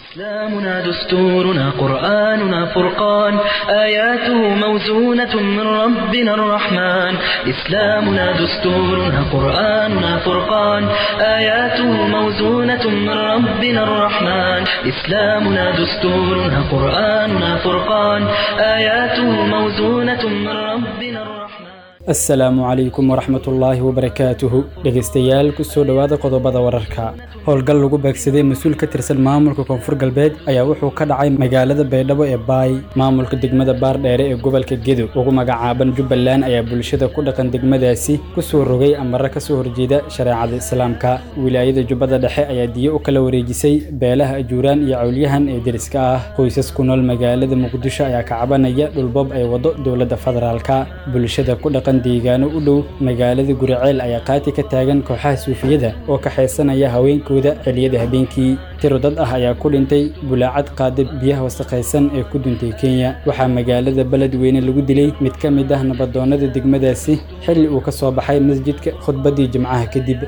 إسلامنا دستورنا قرآننا فرقان آياته موزونة من ربنا الرحمن إسلامنا دستورنا قرآننا فرقان آياته موزونة من ربنا الرحمن إسلامنا دستورنا قرآننا فرقان آياته موزونة من ربنا الرحمن asalaamu calaykum waraxmatullaahi wabarakaatuhu dhegaystayaal kusoo dhowaada qodobada wararka howlgal lagu beegsaday mas-uul ka tirsan maamulka koonfur galbeed ayaa wuxuu ka dhacay magaalada baydhabo ee baay maamulka degmada baardheere ee gobolka gedo ugu magacaaban jubbaland ayaa bulshada ku dhaqan degmadaasi kusoo rogay amare kasoo horjeeda shareecada islaamka wilaayada jubbada dhexe ayaa diyo u kala wareejisay beelaha ajuuraan iyo cawlyahan ee deriska ah qoysas ku nool magaalada muqdisho ayaa ka cabanaya dhulboob ay wado dowladda federaalka bulshada ku dhaqan deegaano u dhow magaalada guriceel ayaa qaati ka taagan kooxaha suufiyada oo kaxaysanaya haweenkooda xiliyada habeenkii tiro dad ah ayaa ku dhintay bulaacad qaada biyaha wasakhaysan ee ku duntay kenya waxaa magaalada beledweyne lagu dilay mid ka mid ah nabadoonnada degmadaasi xilli uu ka soo baxay masjidka khudbaddii jimcaha kadib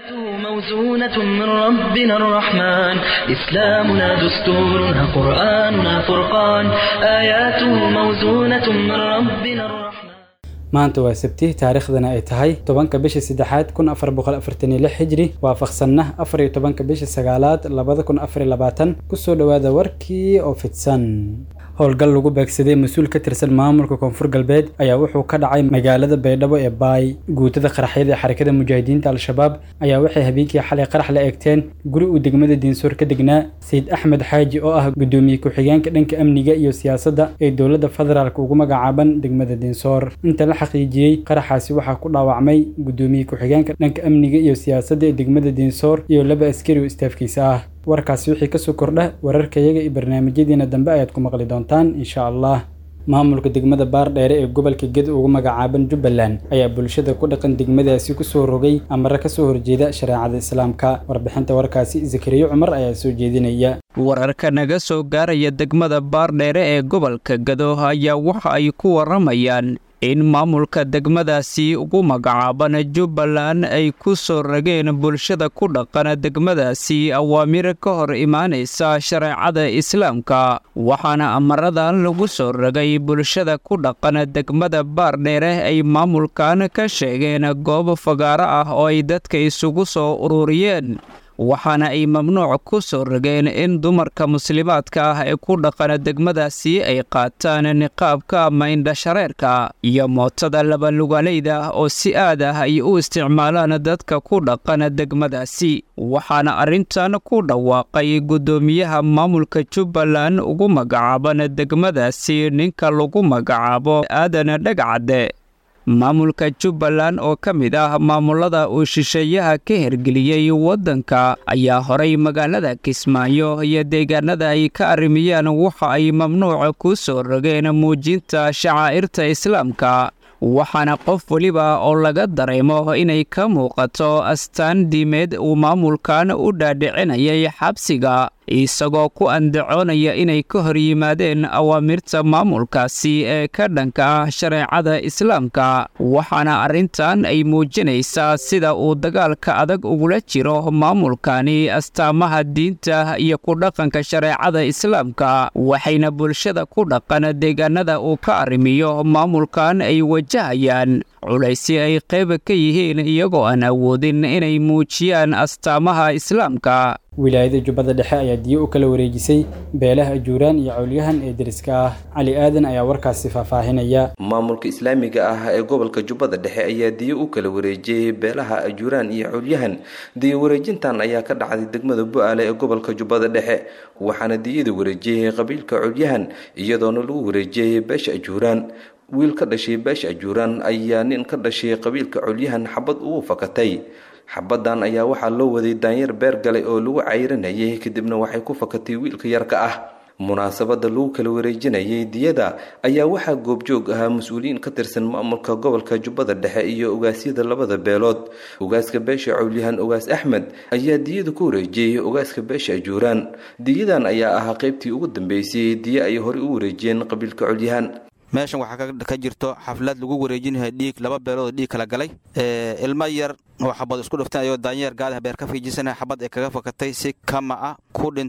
موزونة من ربنا الرحمن إسلامنا دستورنا قرآننا فرقان آياته موزونة من ربنا الرحمن maanta waa sabti taariikhdana ay tahay tobanka bisha saddexaad kun afar boqol afartan iyo lix xijri waafaqsanna afar iyo tobanka bisha sagaalaad labada kun afar iyo labaatan kusoo dhowaada warkii oo fidsan howlgal lagu beegsaday mas-uul ka tirsan maamulka koonfur galbeed ayaa wuxuu ka dhacay magaalada baydhabo ee baay guutada qaraxyada ee xarakada mujaahidiinta al-shabaab ayaa waxay habeenkii xalay qarax la eegteen guri uu degmada diinsoor ka degnaa sayid axmed xaaji oo ah gudoomiye ku-xigeenka dhanka amniga iyo siyaasadda ee dowladda federaalk ugu magacaaban degmada diinsoor inta la xaqiijiyey qaraxaasi waxaa ku dhaawacmay gudoomiye ku-xigeenka dhanka amniga iyo siyaasadda ee degmada diinsoor iyo laba askari oo istaafkiisa ah warkaasi wixii kasoo kordha wararkayaga iyo barnaamijyadiina dambe ayaad ku maqli doontaan insha allah maamulka degmada baardheere ee gobolka ged ugu magacaaban jubbaland ayaa bulshada ku dhaqan degmadaasi kusoo rogay amare kasoo horjeeda shareecada islaamka warbixinta warkaasi zakariyo cumar ayaa soo jeedinaya wararka naga soo gaaraya degmada baardheere ee gobolka gado ayaa waxa ay ku waramayaan in maamulka degmadaasi ugu magacaaban jubbaland ay ku soo rageen bulshada ku dhaqan degmadaasi awaamir ka hor imaanaysa shareecada islaamka waxaana amaradan lagu soo ragay bulshada ku dhaqan degmada baardheere ay maamulkan ka sheegeen goob fagaaro ah oo ay dadka isugu soo ururiyeen waxaana ay mamnuuc ku soo rageen in dumarka muslimaadka ah ee ku dhaqan degmadaasi ay qaataan niqaabka ama indhashareerka iyo mootada labalugalayda oo si aad ah ay u isticmaalaan dadka ku dhaqan degmadaasi waxaana arrintan ku dhawaaqay guddoomiyaha maamulka jubbaland ugu magacaaban degmadaasi ninka lagu magacaabo aadan dhagcadde maamulka jubbaland oo ka mid ah maamulada uu shisheeyaha ka hergeliyey waddanka ayaa horay magaalada kismaayo iyo deegaanada ay ka arrimiyaan waxa ay mamnuuc ku soo rogeen muujinta shacaa'irta islaamka waxaana qof weliba oo laga dareemo inay ka muuqato astaan diimeed uu maamulkan u dhaadhicinayay xabsiga isagoo ku andacoonaya inay ka hor yimaadeen awaamirta maamulkaasi ee ka dhanka ah shareecada islaamka waxaana arrintan ay muujinaysaa sida uu dagaalka adag ugula jiro maamulkani astaamaha diinta iyo ku dhaqanka shareecada islaamka waxayna bulshada ku dhaqan deegaanada uu ka arrimiyo maamulkan ay wajahayaan culaysi ay qayb ka yihiin iyagoo aan awoodin inay muujiyaan astaamaha islaamka wilaayada jubbada dhexe ayaa diyo u kala wareejisay beelaha ajuuraan iyo cawlyahan ee deriska ah cali aadan ayaa warkaasi faahfaahinaya maamulka islaamiga ah ee gobolka jubbada dhexe ayaa diyo u kala wareejiyey beelaha ajuuraan iyo cawlyahan diyo wareejintan ayaa ka dhacday degmada bu-aale ee gobolka jubbada dhexe waxaana diyada wareejiyey qabiilka cawlyahan iyadoona lagu wareejiyey beesha ajuuraan wiil ka dhashay beesha ajuuraan ayaa nin ka dhashay qabiilka cawlyahan xabad ugu fakatay xabadan ayaa waxaa loo waday daanyeer beer galay oo lagu cayranayay kadibna waxay ku fakatay wiilka yarka ah munaasabada lagu kala wareejinayay diyada ayaa waxaa goobjoog ahaa mas-uuliyiin ka tirsan maamulka gobolka jubbada dhexe iyo ogaasyada labada beelood ogaaska beesha cawlyahan ogaas axmed ayaa diyada ku wareejiyey ogaaska beesha ajuuraan diyadan ayaa ahaa qaybtii ugu dambeysay diye ay horey u wareejiyeen qabiilka cawlyahan meeshan waxaa ka jirto xaflad lagu wareejinayo dhiig laba beelood dhiig kala galay ilmo yar oo xabad isku dhiftan ayoo daanyeer gaadaha beer ka fiijisanaya xabad ay kaga fakatay si kama ah ku dhintay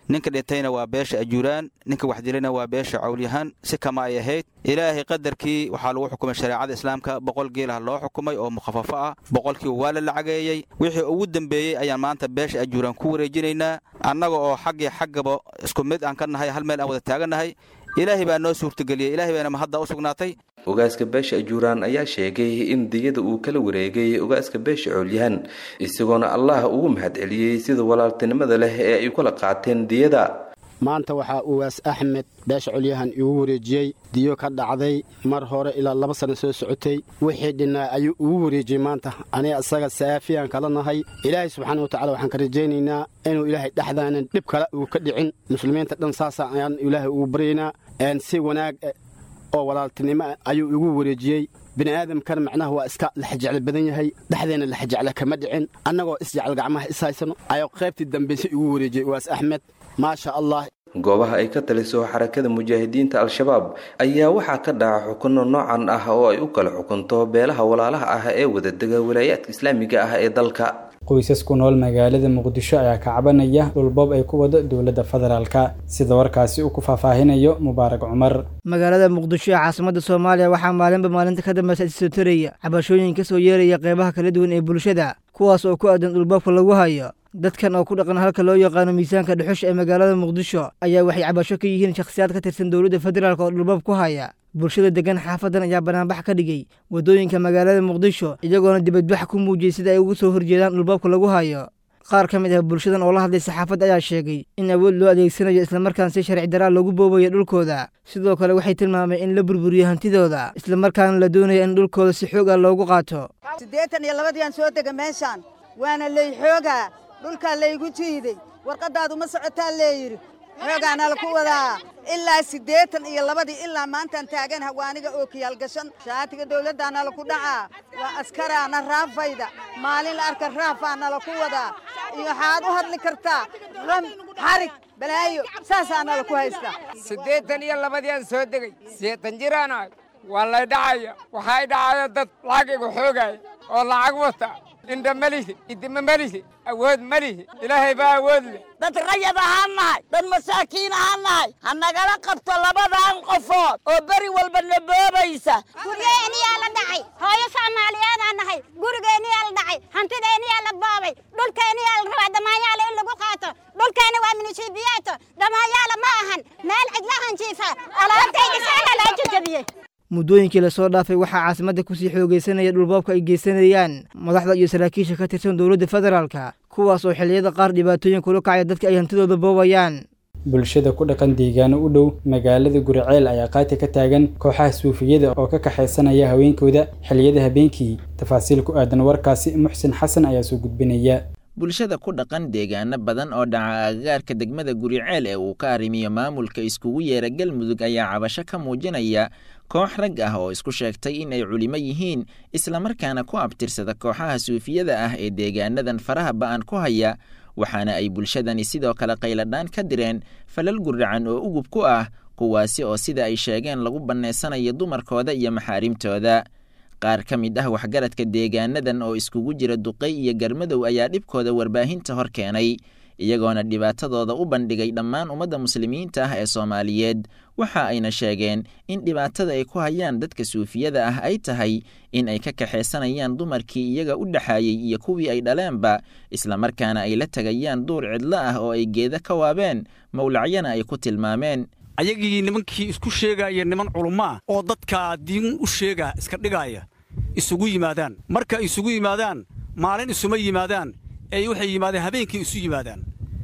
ninka dhintayna waa beesha ajuuraan ninka wax dilayna waa beesha cawlyahaan si kama ay ahayd ilaahay qadarkii waxaa lagu xukumay shareecada islaamka boqol geelah loo xukumay oo mukhafafo ah boqolkiiba waa la lacageeyey wixii ugu dembeeyey ayaan maanta beesha ajuuraan ku wareejinaynaa annaga oo xaggii xaggaba isku mid aan ka nahay hal meel aan wada taagannahay ilaahay baa noo suurtageliyey ilaahay bayna mahadda u sugnaatay ogaaska beesha ajuuraan ayaa sheegay in diyada uu kala wareegay ogaaska beesha coolyahan isagoona allah ugu mahadceliyey sida walaaltinimada leh ee ay kula qaateen diyada maanta waxaa uwaas axmed beesha colyahan igu wareejiyey diyo ka dhacday mar hore ilaa laba sanno soo socotay wixii dhinnaa ayuu igu wareejiyey maanta aniga isaga saafiyaan kala nahay ilaahay subxaana wa tacala waxaan ka rajaynaynaa inuu ilaahay dhexdaanan dhib kale uu ka dhicin muslimiinta dhan saasa ayaan ilaahay ugu baryaynaa si wanaag oo walaaltinimo ayuu igu wareejiyey bini aadamkana macnaha waa iska laxjeclo badan yahay dhexdeenna laxjeclo kama dhicin annagoo isjecel gacmaha is haysano ayuu qaybtii dambayse igu wareejiyey uwaas axmed maasha allah goobaha ay ka taliso xarakada mujaahidiinta al-shabaab ayaa waxaa ka dhaca xukunno noocan ah oo ay u kala xukunto beelaha walaalaha ah ee wadadega walaayaadka islaamiga ah ee dalka qoysas ku nool magaalada muqdisho ayaa ka cabanaya dhulboob ay ku wado dowladda federaalka sida warkaasi uu ku faahfaahinayo mubaarak cumar magaalada muqdisho ee caasimada soomaaliya waxaa maalinba maalinta ka dambeysa isoo taraya cabashooyin ka soo yeeraya qeybaha kala duwan ee bulshada kuwaas oo ku aadan dhulboobka lagu hayo dadkan oo ku dhaqan halka loo yaqaano miisaanka dhuxusha ee magaalada muqdisho ayaa waxay cabasho ka yihiin shakhsiyaad ka tirsan dowladda federaalk oo dhulboob ku haya bulshada degan xaafadan ayaa banaanbax ka dhigay waddooyinka magaalada muqdisho iyagoona dibadbax ku muujiyey sida ay ugu soo horjeedaan dhulboobka lagu hayo qaar ka mid ah bulshadan oo la hadlay saxaafadda ayaa sheegay in awood loo adeegsanayo islamarkaan si sharci daraa loogu boobayo dhulkooda sidoo kale waxay tilmaameen in la burburiyo hantidooda islamarkaana la doonaya in dhulkooda si xoog ah loogu qaato siddeetan iyo labadiiaan soo dega meeshaan waana lay xoogaa dhulkaa laygu jiiday warqaddaadu ma socotaa leeyidhi xoogaana laku wadaa ilaa siddeetan iyo labadii ilaa maantaan taagan hawaaniga oo kiyaalgashan shaatiga dawladdaana laku dhacaa waa askaraana raafayda maalin la arka raafaana laku wadaa iyo waxaad u hadli kartaa ram xarig balaayo saasaana laku haystaa siddeetan iyo labadiiaan soo degay sideetan jiraanahay waa lay dhacaya waxay dhacaya dad lacag igu xoogaaya oo lacag wata indha malihi idima malihi awood malihi ilaahay baa awood leh dad rayad ahaan nahay dad masaakiin ahaan nahay ha nagala qabto labadan qofood oo beri walba na boobaysa guryeeniyaa la dhacay hooyo soomaaliyeedaa nahay gurigeeniyaa la dhacay hantideeniyaa la boobay dhulkeeniyaa la rabaa dhammaanyaala in lagu qaato dhulkeena waa munisiibiyaato dhammaanyaala ma ahan meel cidlahan jiifa alaabtayda saana loo jajabiyey muddooyinkii lasoo dhaafay waxaa caasimadda kusii xoogaysanaya dhulboobka ay geysanayaan madaxda iyo saraakiisha ka tirsan dowladda federaalka kuwaas oo xilliyada qaar dhibaatooyin kula kacaya dadka ay hantidooda boobayaan bulshada ku dhaqan deegaano u dhow magaalada guriceel ayaa qaati ka taagan kooxaha suufiyada oo ka kaxaysanaya haweenkooda xilliyada habeenkii tafaasiil ku aadan warkaasi muxsin xasan ayaa soo gudbinaya bulshada ku dhaqan deegaano badan oo dhaca agagaarka degmada guriceel ee uu ka arrimiyo maamulka iskugu yeera galmudug ayaa cabasho ka muujinaya koox rag ah oo isku sheegtay in ay culimo yihiin islamarkaana ku abtirsada kooxaha suufiyada ah ee deegaanadan faraha ba'an ku haya waxaana ay bulshadani sidoo kale qayladhaan ka direen falal guracan oo ugub ku ah kuwaasi oo sida ay sheegeen lagu bannaysanayo dumarkooda iyo maxaarimtooda qaar ka mid ah waxgaradka deegaanadan oo iskugu jira duqay iyo garmadow ayaa dhibkooda warbaahinta hor keenay iyagoona dhibaatadooda u bandhigay dhammaan ummadda muslimiinta ah ee soomaaliyeed waxa ayna sheegeen in dhibaatada ay ku hayaan dadka suufiyada ah ay tahay in ay ka kaxaysanayaan dumarkii iyaga u dhexaayey iyo kuwii ay dhaleenba islamarkaana ay la tegayaan duur cidlo ah oo ay geeda ka waabeen mawlacyana ay ku tilmaameen ayagii nimankii isku sheegaya niman culummo ah oo dadka diin u sheega iska dhigaaya isugu yimaadaan marka isugu yimaadaan maalin isuma yimaadaan ee waxay yimaadeen habeenkii isu yimaadaan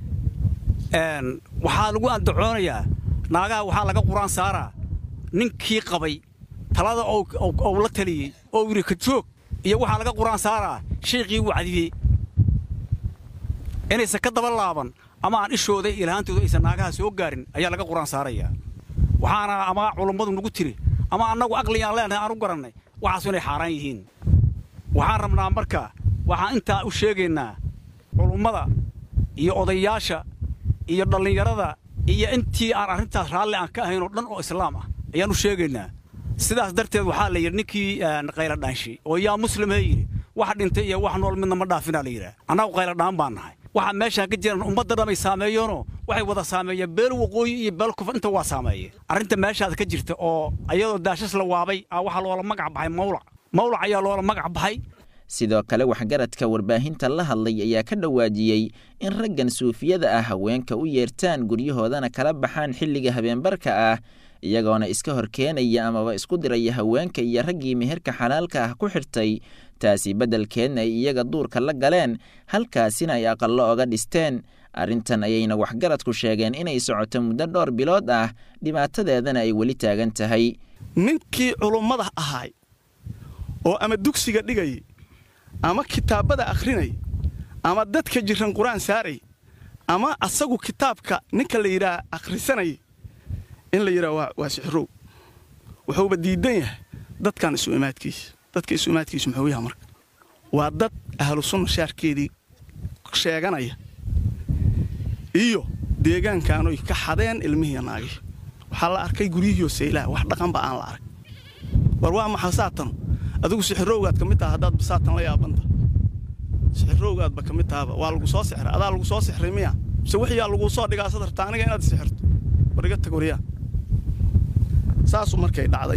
waxaa lagu andacoonayaa naagaha waxaa laga quraan saaraa ninkii qabay talada ou la taliyey oo yidhi ka joog iyo waxaa laga quraan saaraa shaykhii wacdiyey inaysan ka daba laaban ama aan ishooda ilahaantooda aysan naagaha soo gaarin ayaa laga quraan saarayaa waxaana ama culummadu nagu tiri ama annagu aqligaan leenahay aan u garannay waxaasu inay xaaraan yihiin waxaan rabnaa marka waxaan intaa u sheegaynaa culummada iyo odayaasha iyo dhallinyarada iyo intii aan arrintaas raalli aan ka ahayn oo dhan oo islaam ah ayaan u sheegaynaa sidaas darteed waxaa la yidhi ninkii qayladhaanshay oo yaa muslim hee yidhi wax dhintay iyo wax nool midna ma dhaafinaa la yidhaha annagu qayladhaan baan nahay waxa meeshaan ka jiran ummadda dhamay saameeyeenoo waxay wada saameeyeen beel waqooyi iyo beel kufur inta waa saameeye arrinta meeshaas ka jirta oo ayadoo daashas la waabay a waxaa loola magac baxay mawlac mawlac ayaa loola magac baxay sidoo kale waxgaradka warbaahinta la hadlay ayaa ka dhawaajiyey in raggan suufiyada ah haweenka u yeertaan guryahoodana kala baxaan xilliga habeenbarka ah iyagoona iska hor keenaya amaba isku diraya haweenka iyo raggii meherka xalaalka ah ku xirtay taasi beddelkeedna ay iyaga duurka la galeen halkaasina ay aqallo oga dhisteen arrintan ayayna waxgaradku sheegeen inay socoto muddo dhowr bilood ah dhibaatadeedana ay weli taagan tahay ninkii culummada ahaay oo ama dugsiga dhigay ama kitaabada akhrinay ama dadka jiran qur-aan saaray ama asagu kitaabka ninka la yidhaah akhrisanay in la yidhaha waa sixirow wuxuuba diidan yahay dadkan isu imaadkiisa dadka isu imaadkiisu muxuu yaha marka waa dad ahlu sunna shaarkeedii sheeganaya iyo deegaankaanoy ka xadeen ilmihiiya naagii waxaa la arkay guryihiioo saylaha wax dhaqanba aan la arag war waa maxaa saatan adigu sixirowgaad ka mid taha haddaad saatan la yaabanta sixirowgaadba ka mid tahaba waa lagu soo sixray adaa lagu soo sixray miya mise wixiyaa laguu soo dhigaa sadarta aniga inaad sixirto war iga tag waryaa saasuu markay dhacday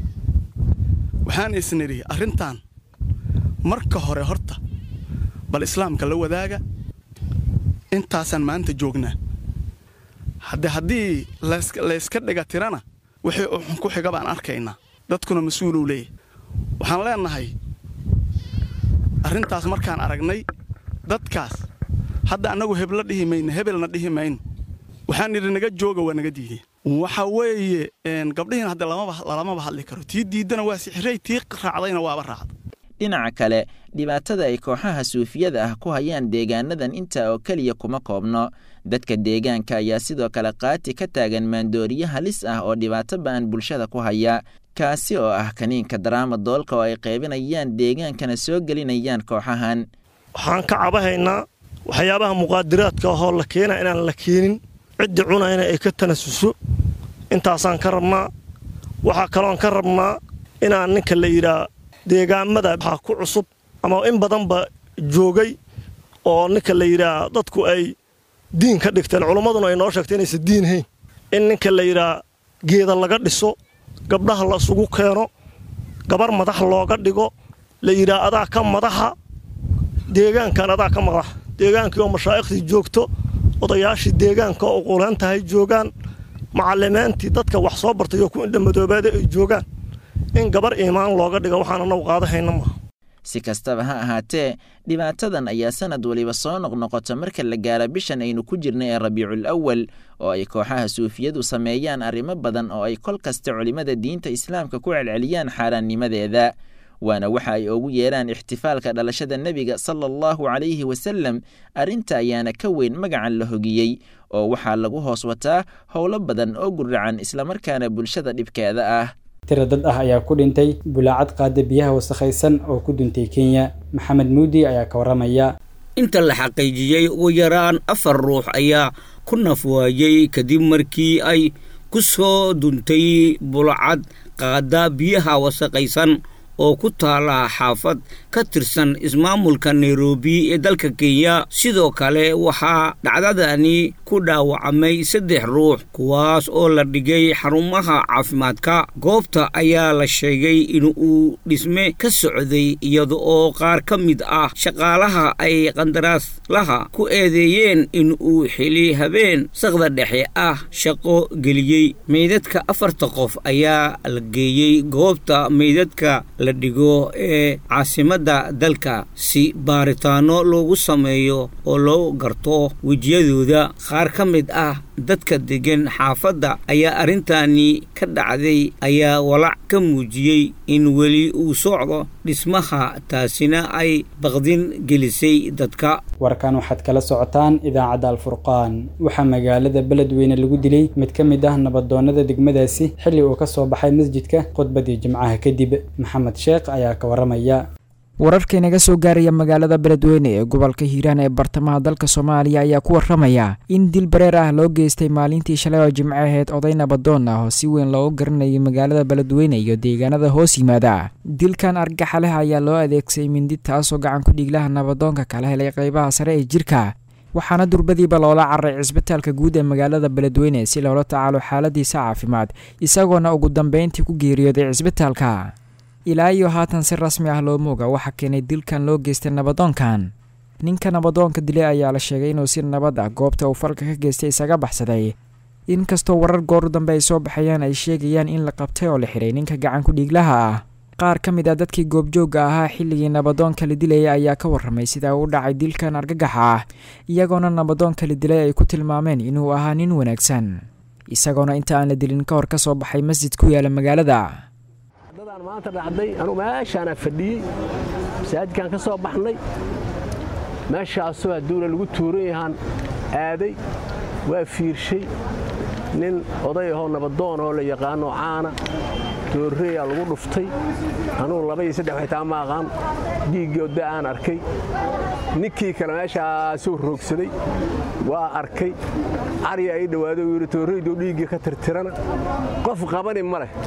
waxaan isnidhi arrintan marka hore horta bal islaamka la wadaaga intaasaan maanta joognaa hadde haddii layska dhiga tirana wixii uxun ku xiga baan arkaynaa dadkuna mas-uuluu leeyahy waxaan leennahay arrintaas markaan aragnay dadkaas hadda annagu hebla dhihi mayno hebelna dhihi mayno waxaan nidhi naga jooga waa naga diideen waxa weeye gabdhihiina hadde lamaba hadli karo tii diiddana waa sixirey tii raacdayna waaba raacda dhinaca kale dhibaatada ay kooxaha suufiyada ah ku hayaan deegaanadan intaa oo keliya kuma koobno dadka deegaanka ayaa sidoo kale qaati ka taagan maandooriye halis ah oo dhibaato ba'an bulshada ku haya kaasi oo ah kaniinka daraama doolka oo ay qaybinayaan deegaankana soo gelinayaan kooxahan waxaan ka cabahaynaa waxyaabaha muqaadiraadka ahoo la keena inaan la keenin ciddii cunayna ay ka tanasuso intaasaan ka rabnaa waxaa kaloon ka rabnaa inaan ninka la yidhaa deegaamada waxaa ku cusub ama in badanba joogay oo ninka la yidhaa dadku ay diin ka dhigteen culummaduna ay noo sheegtay inaysan diin hayn in ninka la yidhaa geeda laga dhiso gabdhaha la isugu keeno gabar madax looga dhigo la yidhaa adaa ka madaxa deegaankan adaa ka madax deegaankii oo mashaa'ikhtii joogto odayaashii deegaanka oo quulaan tahay joogaan macalimiintii dadka wax soo bartay oo ku indhamadoobaada ay joogaan in gabar iimaan looga dhiga waxaan anagu qaadahayna maaha si kastaba ha ahaatee dhibaatadan ayaa sanad waliba soo noqnoqota marka la gaara bishan aynu ku jirna ee rabiicul awal oo ay kooxaha suufiyadu sameeyaan arrimo badan oo ay kol kasta culimmada diinta islaamka ku celceliyaan xaaraannimadeeda waana waxa ay ugu yeeraan ixtifaalka dhalashada nebiga sala allahu calayhi wasalem arrinta ayaana ka weyn magacan la hogiyey oo waxaa lagu hoos wataa howlo badan oo guracan islamarkaana bulshada dhibkeeda ah tira dad ah ayaa ku dhintay bulaacad qaada biyaha wasakhaysan oo ku duntay kenya maxamed muudi ayaa ka warramaya inta la xaqiijiyey ugu yaraan afar ruux ayaa ku nafwaayey kadib markii ay ku soo duntay bulacad qaada biyaha wasakhaysan oo ku taala xaafad ka tirsan ismaamulka nairobi ee dalka kenya sidoo kale waxaa dhacdadani ku dhaawacmay saddex ruux kuwaas oo la dhigay xarumaha caafimaadka goobta ayaa la sheegay in uu dhisme ka socday iyada oo qaar ka mid ah shaqaalaha ay qandaraaslaha ku eedeeyeen in uu xili habeen saqda dhexe ah shaqo geliyey meydadka afarta qof ayaa la geeyey goobta meydadka la dhigo ee caasimadda dalka si baaritaano loogu sameeyo oo loo garto wejiyadooda qaar ka mid ah dadka deggan xaafadda ayaa arrintani ka dhacday ayaa walac ka muujiyey in weli uu socdo dhismaha taasina ay baqdin gelisay dadka warkan waxaad kala socotaan idaacadda alfurqaan waxaa magaalada beledweyne lagu dilay mid ka mid ah nabadoonnada degmadaasi xilli uu ka soo baxay masjidka khudbadii jimcaha kadib maxamed sheekh ayaa ka warramaya wararka inaga soo gaaraya magaalada beledweyne ee gobolka hiiraan ee bartamaha dalka soomaaliya ayaa ku warramaya in dil bareer ah loo geystay maalintii shalay oo jimco aheyd oday nabadoon ah oo si weyn loogu garanayay magaalada beledweyne iyo deegaanada hoos yimaada dilkan argaxa leh ayaa loo adeegsaday mindi taasoo gacan ku dhiiglaha nabadoonka kala helay qaybaha sare ee jirka waxaana durbadiiba loola cararay cisbitaalka guud ee magaalada beledweyne si loola tacaalo xaaladiisa caafimaad isagoona ugu dambeyntii ku geeriyooday cisbitaalka ilaa iyo haatan si rasmi ah loo mooga waxaa keenay dilkan loo geystay nabadoonkan ninka nabadoonka dilay ayaa la sheegay inuu si nabad ah goobta uu falka ka geystay isaga baxsaday inkastoo warar gooru dambe ay soo baxayaan ay sheegayaan in la qabtay oo la xiray ninka gacanku dhiiglaha ah qaar ka mid ah dadkii goobjoogga ahaa xilligii nabadoonka la dilayay ayaa ka warramay sida uu dhacay dilkan argagaxa ah iyagoona nabadoonka la dilay ay ku tilmaameen inuu ahaa nin wanaagsan isagoona inta aan la dilin ka hor ka soo baxay masjid ku yaala magaalada dadaan maanta dhacday anuu meeshaana fadhiyey masaajidkaan ka soo baxnay meeshaasoo hadduuna lagu tuuran yahaan aaday waa fiirshay nin oday ahoo nabadoon oo la yaqaanoo caana doorreeyaa lagu dhuftay anugu laba iyo saddex xitaa ma aqaan dhiiggoodda aan arkay ninkii kale meeshaasuu roogsaday waa arkay cari ay dhowaado uu yidhi toorreyduu dhiiggii ka tirtirana qof qabani ma leh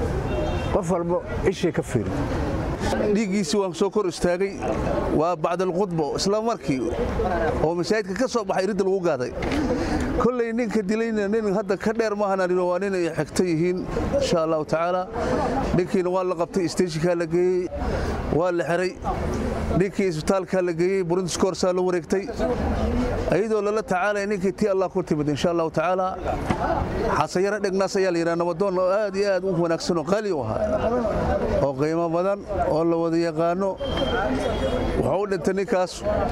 qof walba ishay ka fiiri dhiiggiisii waan soo kor istaagay waa bacdalkhudbo isla markii oo masaajidka ka soo baxay ridda lagu gaaday kolley ninka dilayna nin hadda ka dheer maahananino waa nin ay xigta yihiin insha allahu tacaala ninkiina waa la qabtay isteeshinkaa la geeyey waa la xiray ninkii isbitaalkaa la geeyey burundiskoorsaa la wareegtay ayadoo lala tacaalaya ninkii tii allah ku timid insha allahu tacaala xasayaro dhegnaas ayaa la yidhaha nabadoon oo aad iyo aad u wanaagsan oo qaali u ahaa oo qiimo badan oo la wada yaqaano wuxuu u dhintay ninkaas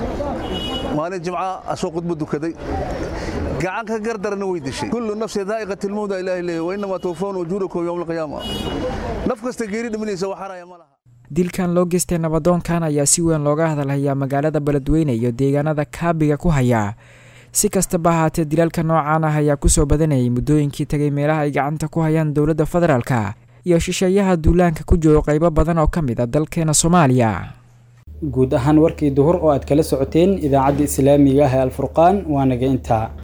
maalin jimca asoo khudbo dukaday gacan ka gardarana way dishay kullu nafsi daa'iqat ilmawda ilaahi leeyahy wa innamaa tuwafawna ujuurakum yowma alqiyaama naf kasta geeri dhimanaysa waxaraya ma laha dilkan loo geystay nabadoonkan ayaa si weyn looga hadalhayaa magaalada beledweyne iyo deegaanada kaabiga ku haya si kastaba ahaatee dilaalka noocaan ah ayaa kusoo badanayay muddooyinkii tegay meelaha ay gacanta ku hayaan dowladda federaalka iyo shisheeyaha duulaanka ku joogo qaybo badan oo ka mid a dalkeena soomaaliya guud ahaan warkii duhur oo aad kala socoteen idaacadda islaamiga ah ee alfurqaan waa naga intaa